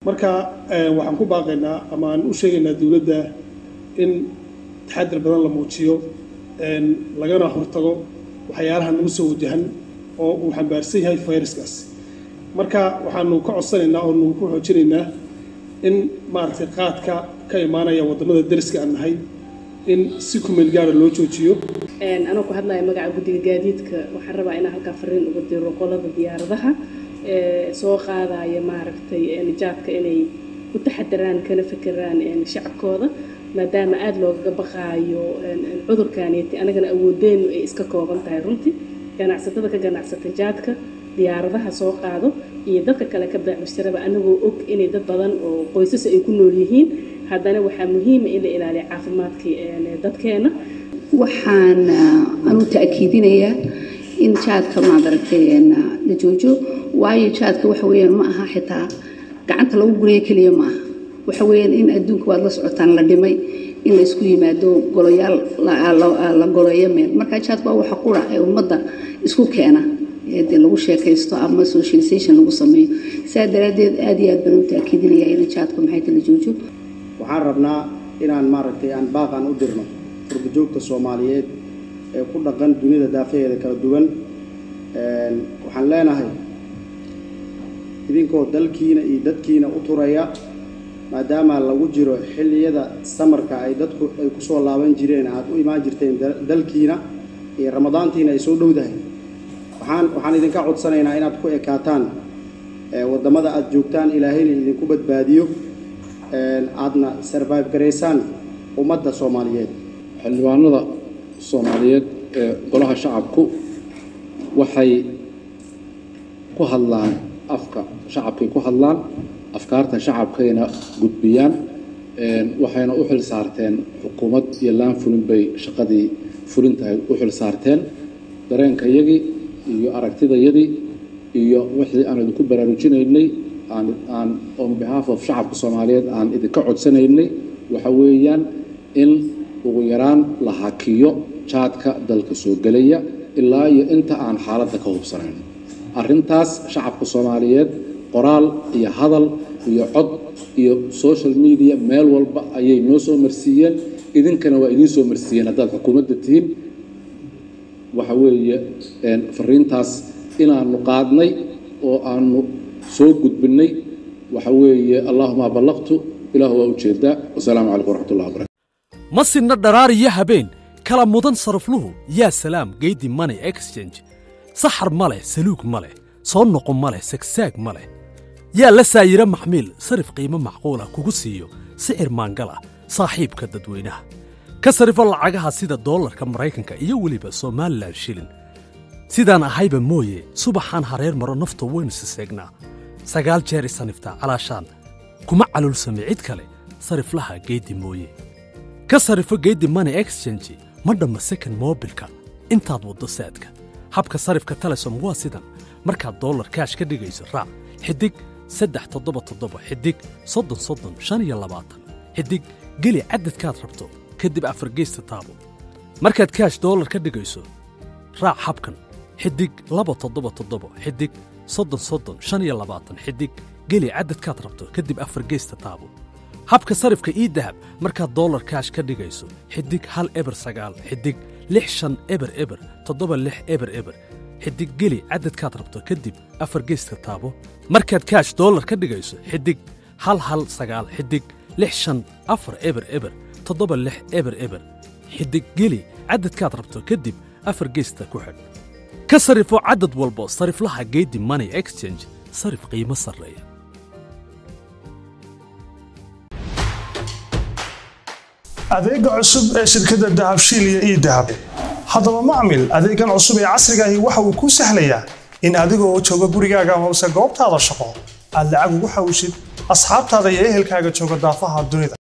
marka waxaan ku baaqaynaa ama aan u sheegaynaa dowladda in taxadir badan la muujiyo lagana hortago waxyaalaha nagu soo wajahan oo uu xambaarsan yahay fayraskaas marka waxaanu ka codsanaynaa oo nagu ku xoojinaynaa in maaragtay qaadka ka imaanaya waddamada dariska aan nahay in si kumeel gaara loo joojiyo anoo ku hadlaya magaca guddiga gaadiidka waxaan rabaa inaan halkaa fariin uga diro qolada diyaaradaha soo qaadaya maaragtay nijaadka inay u taxadiraan kana fekeraan shacabkooda maadaama aada loogaga baqaayo cudurkaaniiti anagana awoodeenu ay iska kooban tahay runtii ganacsatada ka ganacsata jaadka diyaaradaha soo qaado iyo dadka kale ka beecmustaraba anagoo og inay dad badan oo qoysas ay ku nool yihiin haddana waxaa muhiima in la ilaaliyo caafimaadkii dadkeena waxaan anuu ta'kiidinayaa in jaadka maadaragtay la joojo waayo jaadka waxa weeyaan ma aha xitaa gacanta lagu gurayo keliya ma aha waxa weeyaan in adduunka waad la socotaan la dhimay in la isku yimaado golayaal la goleeyo meel marka jaadka waa waxa qura ee ummadda isku keena dee lagu sheekaysto ama socialization lagu sameeyo saa daraaddeed aad iyo aad baan u ta'kiidinayaa in jaadka maxay la joojo waxaan rabnaa inaan maaragtay aan baaqan u dirno furbajoogta soomaaliyeed ee ku dhaqan dunida daafaheeda kala duwan waxaan leenahay idinkoo dalkiina iyo dadkiina u turaya maadaama lagu jiro xilliyada samarka ay dadku ay kusoo laaban jireen aad u imaan jirteen dalkiina iyo ramadaantiina ay soo dhowdahay waxaan waxaan idinka codsanaynaa inaad ku ekaataan waddamada aada joogtaan ilaahayna idinku badbaadiyo aadna sarvive garaysaan ummadda soomaaliyeed xildhibaanada soomaaliyeed ee golaha shacabku waxay ku hadlaan afka shacabkay ku hadlaan afkaarta shacabkayna gudbiyaan waxayna u xil saarteen xukuumad iyo laan fulin bay shaqadii fulintahay u xil saarteen dareenkayagii iyo aragtidayadii iyo wixii aan idinku baraarujinaynay aan aan on behalf of shacabka soomaaliyeed aan idinka codsanaynay waxa weeyaan in ugu yaraan la hakiyo jaadka dalka soo gelaya ilaa iyo inta aan xaaladda ka hubsanayn arrintaas shacabka soomaaliyeed qoraal iyo hadal iyo cod iyo social media meel walba ayay noo soo marsiiyeen idinkana waa idiin soo marsiiyeen haddaad xukuumadda tihiin waxa weeye fariintaas inaanu qaadnay oo aanu soo gudbinay waxa weeye allaahuma ballaqtu ilaahu waa ujeedaa wasalaamu calaykum waraxmatullahi wabarakatu ma sinna dharaar iyo habeen kala mudan sarafluhu yaa salaam geydi money exchange saxar ma leh saluug ma leh soo noqo ma leh sagsaag ma leh yaa la saayiro maxmiil sarif qiimo macquula kugu siiyo sicir maangala saaxiibka dadweynaha ka sarifo lacagaha sida doolarka maraykanka iyo weliba somalilan shilin sidaan ahayba mooye subaxaan hareer maro nafta waynu siseegnaa sagaal jeer isaniftaa calaashaan kuma calulsame cid kale sariflaha geeddi mooye ka sarifo geeddi money exchange ma dhamma second moobilka intaad waddo saadka habka sarifka telesom waa sidan markaad dollar kaash ka dhigayso raac xidig saddex toddoba toddoba xidig soddon soddon shan iyo labaatan xidig geli cadadkaad rabto kadib afargeysta taabo markaad kaash dollar ka dhigayso raac habkan xidig laba toddoba toddoba xidig soddon soddon shan iyo labaatan xidig geli cadadkaad rabto kadib afargeysta taabo habka sarifka ii dahab markaad dollar kaash ka dhigayso xidig hal eber sagaal xidig lix shan eber eber toddoba lix eber eber xidig geli cadadkaad rabto kadib afar geyska taabo markaad kaash dollar ka dhigayso xidig hal hal sagaal xidig lix shan afar eber eber toddoba lix eber eber xidig geli cadadkaad rabto kadib afar geysta ku xidh ka sarifo cadad walbo sariflaha geedi money exchange sarif qiimo sarreeya adeega cusub ee shirkadda dahabshiil iyo ii dahab haddaba macmil adeegan cusub ee casriga ahi waxa uu kuu sahlayaa in adigoo jooga gurigaaga hoose goobtaada shaqo aad lacag ugu xawshid asxaabtaada iyo ehelkaaga jooga daafaha dunida